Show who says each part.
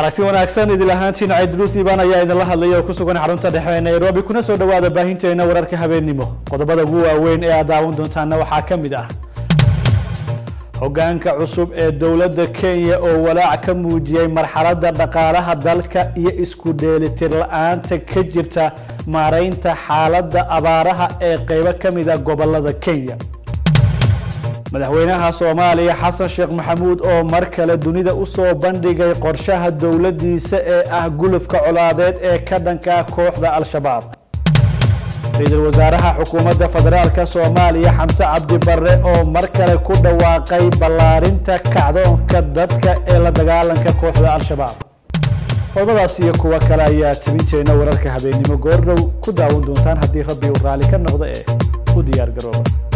Speaker 1: aragti wanaagsan idil ahaantiin caydruus iibaan ayaa idinla hadlaya oo ku sugan xarunta dhexe ee nairobi kuna soo dhawaada baahinteena wararka habeennimo qodobada ugu waaweyn ee aad daawan doontaana waxaa ka mid ah hogaanka cusub ee dowladda kenya oo walaac ka muujiyey marxaladda dhaqaalaha dalka iyo isku dheelitir la-aanta ka jirta maaraynta xaaladda abaaraha ee qeybo ka mid a gobolada kenya madaxweynaha soomaaliya xasan sheekh maxamuud oo mar kale dunida usoo bandhigay qorshaha dowladdiisa ee ah gulufka colaadeed ee ka dhanka kooxda al-shabaab ra-iisul wasaaraha xukuumadda federaalk soomaaliya xamse cabdi barre oo mar kale ku dhawaaqay ballaarinta kacdoonka dadka ee la dagaalanka kooxda al-shabaab qodobadaas iyo kuwo kale ayaa tibinteena wararka habeennimo goordhow ku daawan doontaan haddii rabbi uu raalli ka noqdo ee u diyaar garooba